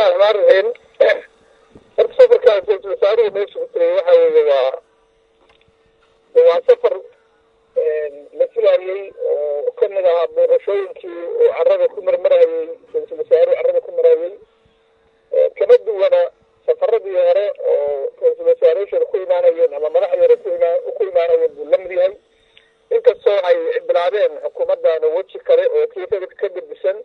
bismillahi raxmaan raxiim horta safarkaas ra-isul wasaaruhu meesha ku tagay waxa weeye waa waa safar la filaayey oo kamid ahaa booqashooyinkii oo carada ku marmarayey ra-isul wasaaruhu carada ku marayey kama duwana safaradii hore oo ra-isul wasaareyaasha ku imaanayeen ama madaxdeeda ku ima ku imaanayeen buu la mid yahay inkastoo ay bilaabeen xukuumaddaana weji kale oo kii ka gedisan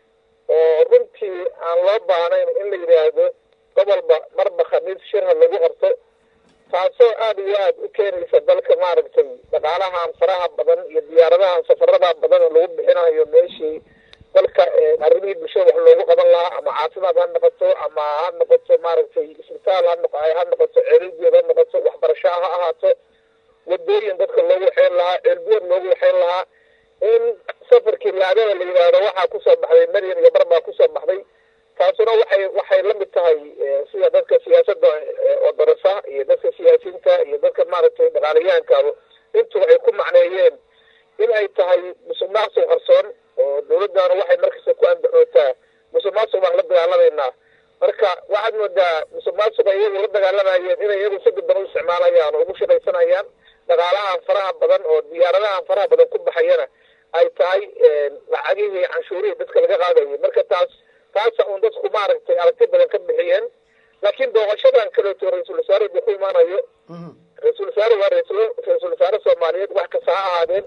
oo runtii aan loo baahnayn in la yidhaahdo gobolba marba khamiis shirha lagu qorto taasoo aada iyo aada u keenaysa dalka maaragtay dhaqaalahan faraha badan iyo diyaaradahan safarada badan oo lagu bixinayo meeshii dalka arrimihii bulshada wax loogu qaban lahaa ama caafimaad ha noqoto ama ha noqoto maaragtay isbitaal ha noq ha noqoto ceelgeed ha noqoto waxbarasho ha ahaato wadooyin dadka loogu waxeyn lahaa ceelbiyood loogu waxeyn lahaa in safarkii laagada la yidhaahdo waxaa kusoo baxday maryan iyo bar baa kusoo baxday taasuna waxay waxay la mid tahay sida dadka siyaasadda oo darasa iyo dadka siyaasiyiinta iyo dadka maaragtay dhaqaalayahankaaba intuba ay ku macneeyeen in ay tahay musuq maaqsuq qarsoon oo dawladdaana waxay markasta ku andaxootaa musuq maaqsuq baan la dagaalamaynaa marka waxaad moodaa musuq maaqsuqa iyagu la dagaalamayeen inay iyagu si dadban u isticmaalayaan oo ugu shaqaysanayaan dhaqaalahan faraha badan oo diyaaradahan faraha badan ku baxayana ay tahay lacagihii canshuurihii dadka laga qaadayay marka taas taasa un dadku maaragtay aragti badan ka bixiyeen laakiin booqashadan kaleeto ra-iisul wasaare ku imaanayo ra-isul wasaare waa ra-isul wasaare soomaaliyeed wax kasta ha ahaadeen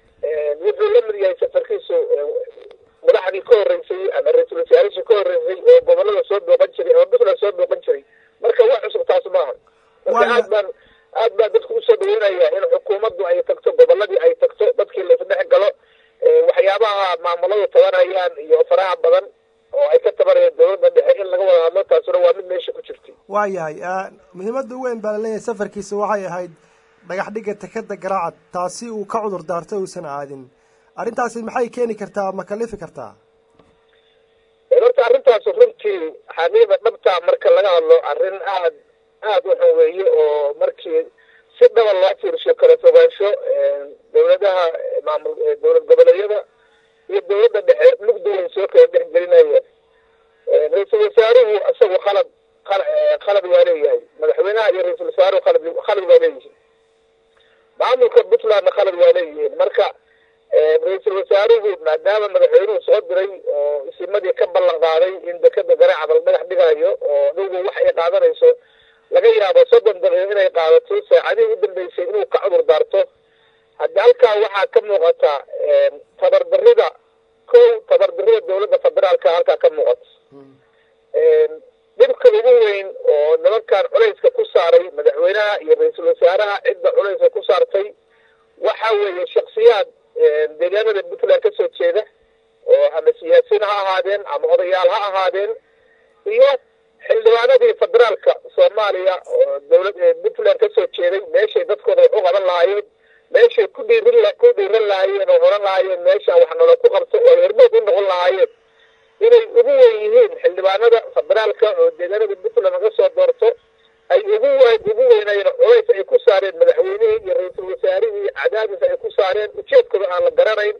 wuxuu la mid yahay safarkiisu madaxdii ka horreysay ama ra-isul wasaarihii ka horreysay oo gobolada soo booqan jiray ama puntland soo booqan jiray marka wax cusub taas maaha marka aad baan aad baa dadku usoo dhaweynaya in xukuumaddu ay tagto goboladii ay tagto dadkii la isdhex galo waxyaabaha maamuladu tabanayaan iyo faraha badan oo ay ka tabanayeen dawladda dhexe in laga wada hadlo taasuna waa mid meesha ku jirtay waayahay muhiimadda weyn baa laleeyahay safarkiisa waxay ahayd dhagax dhigga takeda garaacad taasi uu ka cudur daartay uusan aadin arrintaasi maxay keeni kartaa ma kalifi kartaa horta arrintaas runtii xaqiiqa dhabtaa marka laga hadlo arrin aad aada u xun weeye oo markii si dhaba loo fiirsho kala fogaansho dawladaha maamul dowlad goboleedyada iyo dawladda dhexe mugdooyin soo kala dhex gelinayeen ra-iisul wasaaruhu isagu khalad khalad waa leeyahay madaxweynaha iyo ra-isul wasaaruhu khalad khalad waa leeyihiin maamulka puntlandna khalad waa leeyihiin marka ra-iisul wasaaruhu maadaama madaxweynuhu soo diray oo isimadii ka ballan qaaday in dekeda garaacda la dhagax dhigayo oo adugu wax ay qaadanayso laga yaabo soddon daqiiqo inay qaadato saacadihii u dambeysay inuu ka cudur daarto haddi halkaa waxaa ka muuqata tabardarida kow tabardarida dawladda federaalka halkaa ka muuqato dhibka ugu weyn oo nimankan culayska ku saaray madaxweynaha iyo ra-iisul wasaaraha cidda culayska ku saartay waxa weeye shaksiyaad deegaanada puntland ka soo jeeda oo ama siyaasiyiin ha ahaadeen ama odayaal ha ahaadeen iyo xildhibaanadii federaalka soomaaliya oo dawlad puntland ka soo jeeday meeshay dadkooda wax u qaban lahaayeen meeshay ku dhiirin ku dhiiran lahaayeen oo oran lahaayeen meesha wax nolo ku qabto oo hermood u noqon lahaayeen inay ugu weyn yihiin xildhibaanada federaalka oo deegaanada puntland laga soo doorto ay ugu weyn ugu weynayeen culays ay ku saareen madaxweynihii iyo ra-iisul wasaarihii cadaadis ay ku saareen ujeedkooda aan la garanayn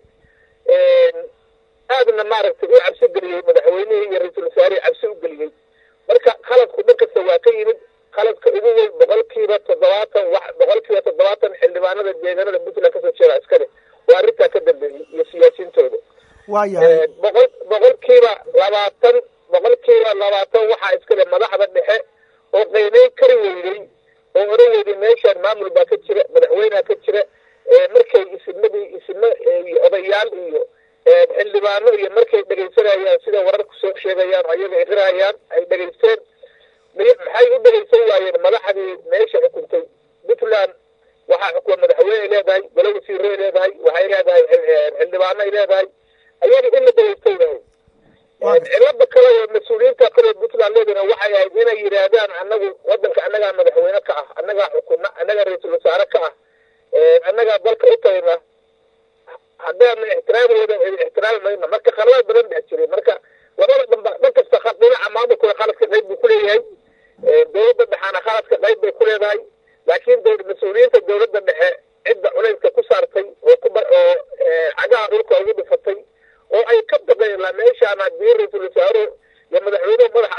aadna maaragtay u cabsi geliyey madaxweynihii iyo ra-iisul wasaarihii cabsi u geliyey marka qaladku dhan kasta waa ka yimid qaladka ugu weyn boqolkiiba toddobaatan wax boqolkiiba toddobaatan xildhibaanada deegaanada puntland kasoo jeeda iskale waa arrintaa ka dambeeyey iyo siyaasiyiintooda waayahay boqol boqolkiiba labaatan boqolkiiba labaatan waxaa iskale madaxda dhexe oo qaynayn kari weydey oo oran weyday meeshaan maamul baa ka jira madaxweyneha ka jira markay isimadii isimo iyo odayaal iyo xildhibaano iyo markay dhegaysanayaan sida wararku soo sheegayaan oo ayaga iqirayaan ay dhegaysteen maxay u dhegaysan waayeen madaxdii meesha xukuntay puntland waxaa xukuma madaxweyneay leedahay golo wasiiray leedahay waxay leedahay xildhibaanoay leedahay ayaga in la dhegaystay yahay cilada kale oo mas-uuliyiinta kale puntland leedana waxay ahayd inay yidhaahdaan anagu wadanka annagaa madaxweyne ka ah annagaa xukuna annagaa ra-iisul wasaare ka ah annagaa dalka u tagna haddaana ixtiraamooda ixtiraami mayno marka khaladaad badan baa jiray marka labada dhanba dhan kasta dhinaca maamulkooda khaladka qayb buu kuleeyahay dawladda dhexaana khaladka qayb bay ku leedahay laakiin mas-uuliyiinta dawladda dhexe cidda culayska ku saartay oo ku oo cagaha dhulka ugu dhifatay oo ay ka baqeen la meeshaan haddii ra-iisul wasaaruhu iyo madaxweynuhu madax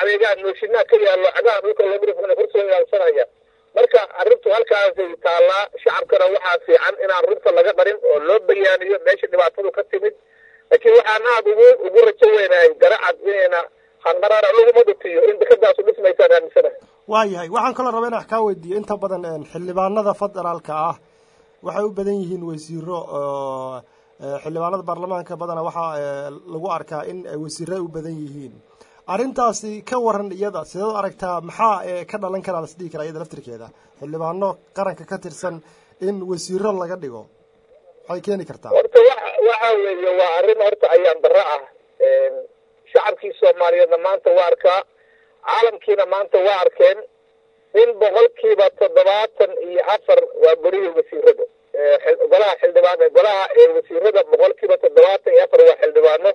adeegaan nooshinaa ka yaallo cagaha dhulka lamirifana kursoo ilaalsanaya marka arrintu halkaasay taallaa shacabkana waxaa fiican inaan runta laga qarin oo loo bayaaniyo meesha dhibaatadu ka timid laakiin waxaan aada ugu ugu rajo weynahay garacad inayna hanqaraara laguma dhutiyo in dekadaasu dhismaysaan aaminsanahay waayahay waxaan kaloo raba inaan kaa weydiiyo inta badan xildhibaanada federaalka ah waxay u badan yihiin wasiiro oo xildhibaanada baarlamaanka badana waxaa lagu arkaa in ay wasiiro u badan yihiin arrintaasi ka waran iyada sideed u aragtaa maxaa ka dhalan karaa lasdhihi karaa iyada laftirkeeda xildhibaano qaranka ka tirsan in wasiiro laga dhigo maxay keeni kartaa horta wa waxa weeye waa arrin horta ayaan darro ah shacabkii soomaaliyeedna maanta waa arkaa caalamkiina maanta waa arkeen in boqolkiiba toddobaatan iyo afar waa berihii wasiirada golaha xildhibaan golaha wasiirada boqolkiiba toddobaatan iyo afar waa xildhibaano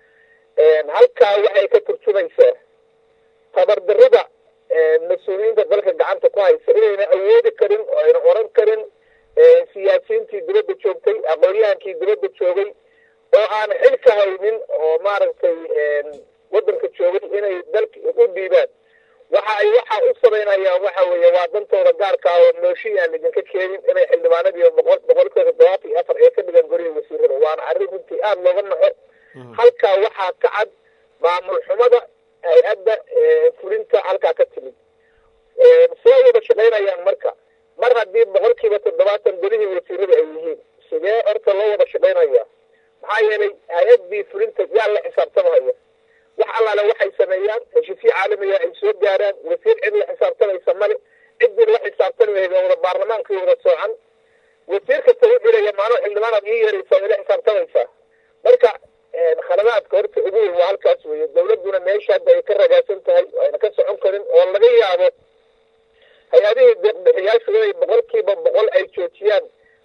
halkaa waxay ka turjumaysaa tabardarida mas-uuliyiinta dalka gacanta ku haysa inayna awoodi karin oo ayna oran karin siyaasiyiintii dibadda joogtay aqoon-yahankii dibadda joogay oo aan xil ka haynin oo maaragtay waddanka joogay inay dalka u dhiibaan waxa ay waxa u samaynayaan waxa weeye waa dantooda gaarka ah oo nooshin aan idinka keenin inay xildhibaanadii boqol boqolkiiba toddobaatan iyo afar ee ka dhigan gorihii wasiirada waana arrin runtii aada looga naxo halkaa waxaa ka cad maamul xumada hay-adda fulinta halkaa ka timid see wada shaqaynayaan marka mar haddii boqolkiiba toddobaatan golihii wasiirada ay yihiin sidee horta loo wada shaqaynaya maxaa yeelay hay-addii fulinta yaa la xisaabtamahaya wax allaale waxay sameeyaan heshiisyo caalamiga ay soo gaaraan wasiir cid la xisaabtamaysa male ciddii la xisaabtami lahayd oo wada baarlamaankii wada soocan wasiir kasta u xilaya maalin xildhibaanaad ii yeeraysaa way la xisaabtamaysaa marka khaladaadka horta ugu weyn waa halkaas weeye dawladduna meesha hadda ay ka ragaasan tahay oo ayna ka socon karin oo laga yaabo hay-adihii deeqbixiyaashu inay boqolkiiba boqol ay joojiyaan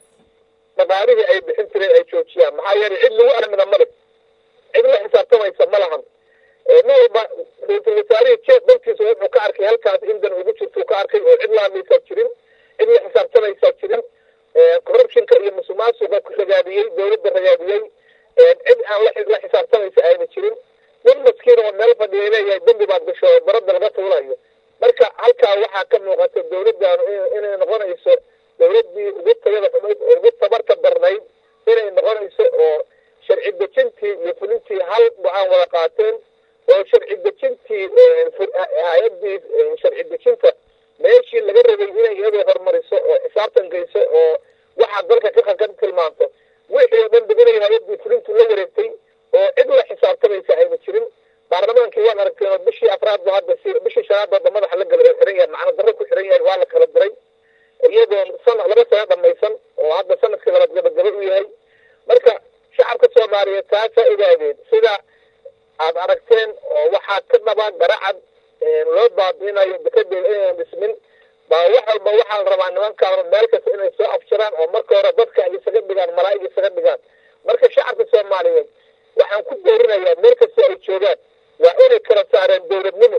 dhaqaalihii ay bixin jireen ay joojiyaan maxaa yeelay cid lagu armida male cid la xisaabtamaysa ma lahan nin walba ra-iisul wasaarihii jeed dalkiisa wuxuu ka arkay halkaas in dan ugu jirtuu ka arkay oo cid la hadlaysaa jirin cid la xisaabtamaysaa jirin corruptionka iyo musuqmaasuqa ku ragaadiyey dawladda ragaadiyey cid aan la xisaabtamaysa ayna jirin nin maskiin oo meel fadhiya leeyahay dembi baad gasho oo baradda laga tuulayo marka halkaa waxaa ka muuqata dawladdaanu inay noqonayso dawladdii ugu tayada xumayd oo ugu tabarta darnayd inay noqonayso oo sharci dejintii iyo fulintii hal go-aan wada qaateen oo sharci dejintii hay-addii sharci dejinta meeshii laga rabay inay iyadoo horumariso oo xisaabtan geyso oo waxaa dalka ka ka tilmaanto wixii oo dhan ba inay hay-addii fulintu la wareegtay oo cid la xisaabtamaysa ayna jirin baarlamaankii waan aragteen oo bishii afraadba hadda si bishii shanaadba hadda madaxa la galay oo xiran yahay macna darro ku xiran yahay waa la kala diray iyadoo sana laba sano dhamaysan oo hadda sanadkii labaad gabagaba u yahay marka shacabka soomaaliyeed taasaa ogaadeen sida aad aragteen oo waxaa ka dhaba garacad loo baabiinayo dekadeeda inaynan dhismin baa wax walba waxaa la rabaa nimankaanu meel kasta inay soo afjaraan oo marka hore dadka ay isaga dhigaan malaa'ig isaga dhigaan marka shacabka soomaaliyeed waxaan ku doorinayaa meel kasta ay joogaan waa inay kala saareen dowladnimo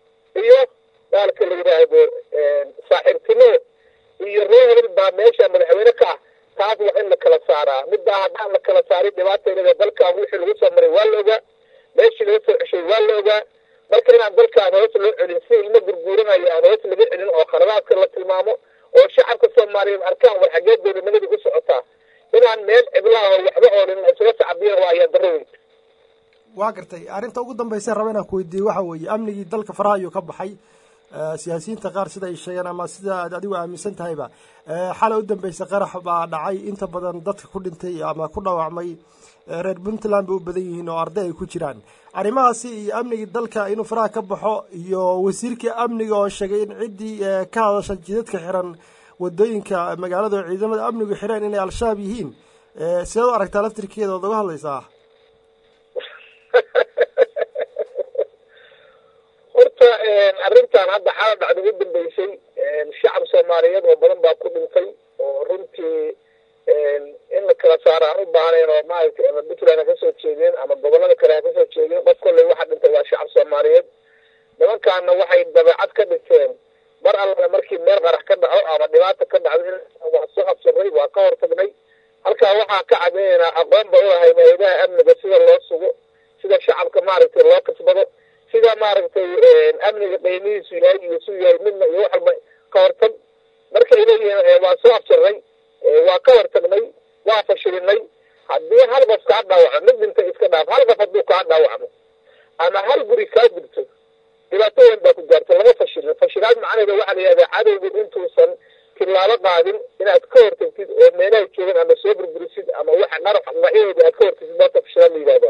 iyo daalka la yidhaahdo saaxiibtinimo iyo reer hebel baa meesha madaxweyne ka ah taas waa in la kala saaraa middaa haddaan la kala saarin dhibaatayda dalkan wixii lagu soo maray waa la ogaa meeshii laga soo ceshay waa la ogaa marka inaan dalkaan hoos loo celin si ilmo gurguuranayo aan hoos laga celin oo khaladaadka la tilmaamo oo shacabka soomaaliyeed arkaan war xaggee dowladnimadii u socotaa inaan meel cidlaha oo waxba oolin la isuga sacbiya waa ayaan darro weyn waa gartay arrinta ugu dambaysa raba inaan ku weydiiye waxa weeye amnigii dalka faraha ayuu ka baxay siyaasiyiinta qaar sida ay sheegeen ama sida aad adigu aaminsan tahayba xalay u dambeysa qarax baa dhacay inta badan dadka ku dhintay ama ku dhaawacmay reer puntland bay u badan yihiin oo arday ay ku jiraan arrimahaasi iyo amnigii dalka inuu faraha ka baxo iyo wasiirkii amniga oo sheegay in ciddii ka hadasha jidadka xiran wadooyinka magaalada oo ciidamada amnigu xireen inay al-shabaab yihiin sideed u aragtaa laftirkeeda ood uga hadlaysaa horta arrintan hadda xala dhacda ugu dambeysay shacab soomaaliyeed oo badan baa ku dhintay oo runtii in la kala saaro aan u baahnayn oo maaragtay ama puntland ha kasoo jeedeen ama gobolada kale ha kasoo jeedeen qof kolley waxa dhintay waa shacab soomaaliyeed nimankaana waxay dabeecad ka dhigteen mar allale markii meel qarax ka dhaco ama dhibaata ka dhacdo waa soo habsaray waa ka hortagnay halkaa waxaa ka cadaynaynaa aqoon ba ulahay hay-adaha amniga sida loo sugo sida shacabka maaragtay loo kasbado sida maaragtay amniga qiimihiisu yahay iyo suu yahay midna iyo wax walba ka hortag markay leeyihiin waa soo afjarnay waa ka hortagnay waa fashilinay haddii hal qof kaa dhaawacmo mid dhinta iska dhaaf hal qof hadduu kaa dhaawacmo ama hal guri kaa gurto dhibaato weyn baa ku gaarta lama fashilin fashilaad macnaheeda waxaa la yihahdaa cadowgin intuusan tilaabo qaadin inaad ka hortagtid oo meelaha joogan ama soo burburisid ama waxa dharax dhinacyahooda aad ka hortagtid maanta fashilaad la yihahdaa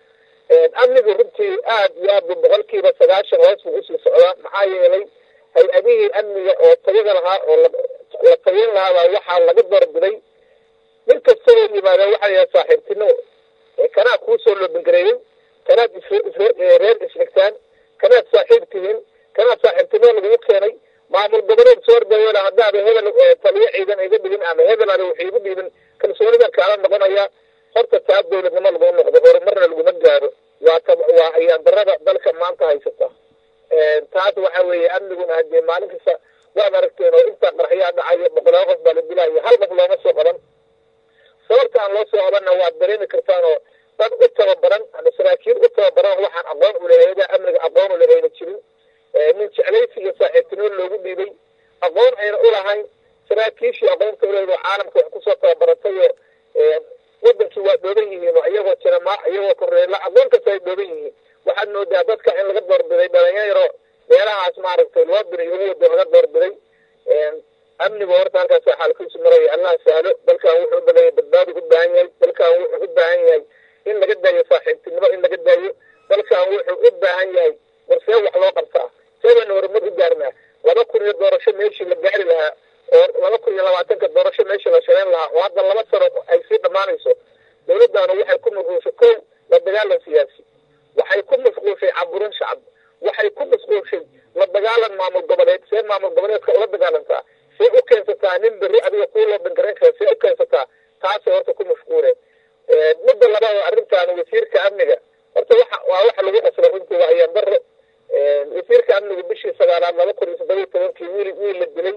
amnigu runtii aad iyo aad bu boqolkiiba sagaashan hoos buu usii socdaa maxaa yeelay hay-adihii amniga oo tayada lahaa oo la tayan lahaabaa waxaa laga doorbiday mid kastoo yimaada waxaa yaha saaxiibtino kanaa kuusoo loobingareeyey kanaad reer isxigtaan kanaad saaxiib tihiin kanaad saaxiibtimo lagugu keenay maamul goboleed soo ordaweyla haddaada hebel taliyo ciidan iga dhigin ama hebel ada wax igu dhiibin kalsoonida kaala noqonaya horta taa dowladnimo laguma noqdo horumarna laguma gaaro waa t waa ayaan darada dalka maanta haysata taas waxa weeye amniguna hadee maalin kasta waad aragteen oo intaa qarxyaa dhacayo boqolaal qof baa la dilaayo hal qof looma soo qaban sababta aan loo soo qabanna waad dareemi kartaan oo dad u tababaran ama saraakiil u tababaran waxaan aqoon u leheeda amniga aqoon ule ayna jirin nin jeclaysi iyo saaxiibtinimo loogu dhiibay aqoon ayna ulahayn saraakiishii aqoonta uleheed oo caalamka wax kusoo tababaratay oo wadankii waa dhooban yihiin oo iyagoo jiramaa iyagoo koreela aqoon kasta ay dhooban yihiin waxaad moodaa dadka in laga doorbiday dhalinyaro meelahaas maaragtay loo diray ugu wada laga doorbiday amnigu horta halkaasa xaalkiisu maraya allah sahlo dalkan wuxuu u badan yahay badbaadi u baahan yahay dalkan wuxuu u baahan yahay in laga daayo saaxiibtinimo in laga daayo dalkan wuxuu u baahan yahay warsee wax loo qabtaa seebana horumar u gaarnaa laba kun iyo doorasho meeshii la gaari lahaa oo laba kun iyo labaatanka doorasho meeshii la shaqeyn lahaa oo hadda laba sano ay sii dhammaanayso dowladdaanu waxay ku mashquulshay kow la dagaalan siyaasi waxay ku mashquulshay caburin shacab waxay ku mashquulshay la dagaalan maamul goboleed see maamul goboleedka ula dagaalantaa see u keensataa nin berri adiga kuu loo bangarayn kara see u keensataa taasay horta ku mashquuleen midda labaad oo arrintaan wasiirka amniga horta waxa waa waxa lagu qasbay runtii waa ayaan daro wasiirka amniga bishii sagaalaad laba kun iyo toddobiyo tobankii wiil wiil la dilay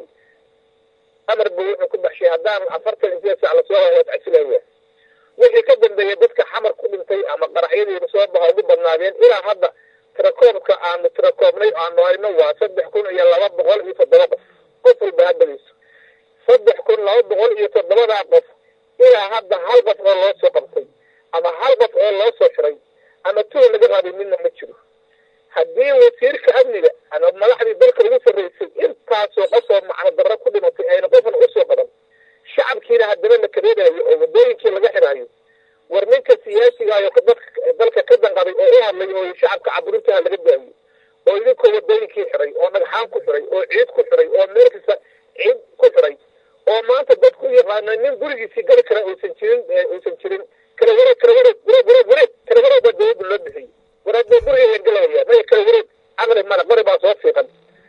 amar buu wuxuu ku baxshay haddaan afartan iyo sideed sac lasoo waad casilaya wixii ka dambeeyay dadka xamar ku dhintay ama qaraxyadiiba soo baha ugu badnaadeen ilaa hadda tirakoobka aanu tirakoobnay aanu hayno waa saddex kun iyo laba boqol iyo toddoba qof qof walba haddadiisu saddex kun laba boqol iyo toddobadaa qof ilaa hadda hal qof oo loo soo qabtay ama hal qof oo loo soo xiray ama tuur laga rabay midna ma jiro haddii wasiirka amniga ama madaxdii dalka ugu sarraysay intaasoo qofoo macno darro ku dhimatay ayna qofna usoo qaban shacabkiina haddana la kabeedayo oo waddooyinkii laga xiraayo war ninka siyaasigayo dalka ka danqaday oo u hadlay oo shacabka caburintaha laga daayo oo idinkoo waddooyinkii xiray oo dhagxaan ku xiray oo ciid ku xiray oo meel kasta ciid ku xiray oo maanta dadku yaqaana nin gurigiisii gari kara uusan jirin uusan jirin kala wareeg kala wareeg wareeg wareeg wareeg kala wareeg baa dawladda loo bixiyey waraadbaa guriga la gelaya maya kala wareeg caqli male qori baa soo fiiqan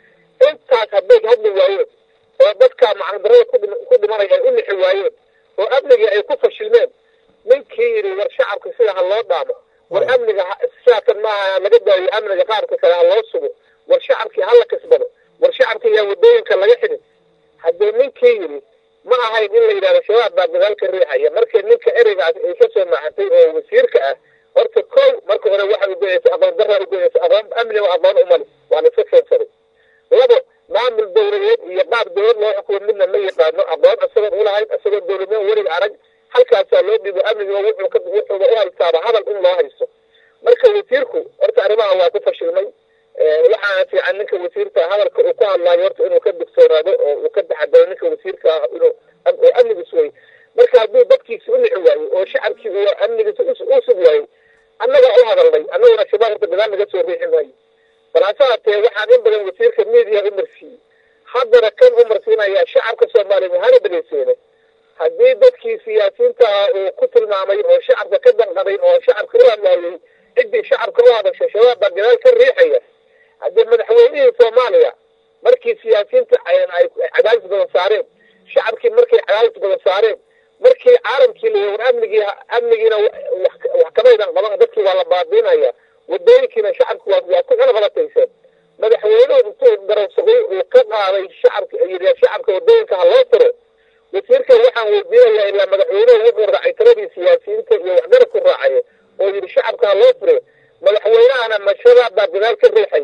intaas hadday hadli waayeen oo dadka macnadarada ku dhimanaya ay u nixi waayeen oo amnigii ay ku fashilmeen ninkii yidhi war shacabka sida ha loo dhaamo war amniga sidaatan maaha laga daayo amniga qaarka kale ha loo sugo war shacabkii hala kasbado war shacabkii yaa waddooyinka laga xidhin haddee ninkii yidhi ma ahayn in la yidhahdo shabaab baa gadaalka riixaya markii ninka ereygaas ay ka soo maxatay oo wasiirka ah horta kow marka hore waxa ugoyeysa aqoon daraa ugoyeysa aqoon amniga aqoon umali waa la iska keensaday labo maamul dowladeed iyo qaab dowlad loo xukumo midna ma yaqaano aqoon isagoon ulahayn isagoo dowladnimo weliga arag halkaasaa loo dhiibo amniga wuxuu wuxuuba u haystaaba hadal in loo haysto marka wasiirku horta arrimaha waa ku fashilmay waxaana fiican ninka wasiirka hadalka uu ku hadlaayo horta inuu ka digtoonaado oo uu ka taxadaro ninka wasiirka ah inuu oo amnigiis wey marka hadduu dadkiisi u nici waayo oo shacabkii uu amnigiisa u sug waayo annagaa u hadalnay annaguna shabaab horta gadaal naga soo riixi maayo bal hase haatee waxaan in badan wasiirka media u marsiiyey haddana kan u marsiinaya shacabka soomaaliya mahana dhegeyseene haddii dadkii siyaasiyiinta ah uu ku tilmaamay oo shacabka ka danqaday oo shacabka u hadlaayay ciddii shacabka u hadashay shabaab baa gadaal ka riixaya haddii madaxweynihii soomaaliya markii siyaasiyiinta ay cadaadis badan saareen shacabkii markay cadaadis badan saareen markii caalamkii la war amnigii amnigiina wax kamaydan qaban dadkii waa la baabiinaya wadooyinkiina shacabki waa waa ku cunaqabatayseen madaxweynuhu intuu garawsaday uu ka qaaday shacabka yidhi shacabka wadooyinka ha loo furo wasiirka waxaan weydiinayaa ilaa madaxweynuhu wuxuu raacay taladii siyaasiyiinta iyo waxgarabku raacay oo yidhi shacabka ha loo furo madaxweynahana mashabaab baa gadaal ka riixay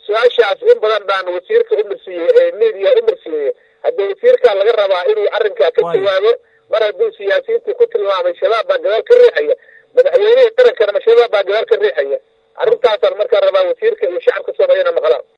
su-aashaas in badan baan wasiirka umarsiiyey media umarsiiyey haddii wasiirka laga rabaa inuu arrinkaa ka jawaabo mar hadduu siyaasiyiintii ku tilmaamay shabaab baa gadaal ka riixaya madaxweynihii qarankana ma shabaab baa gadaal ka riixaya arrintaasaan markaa rabaa wasiirka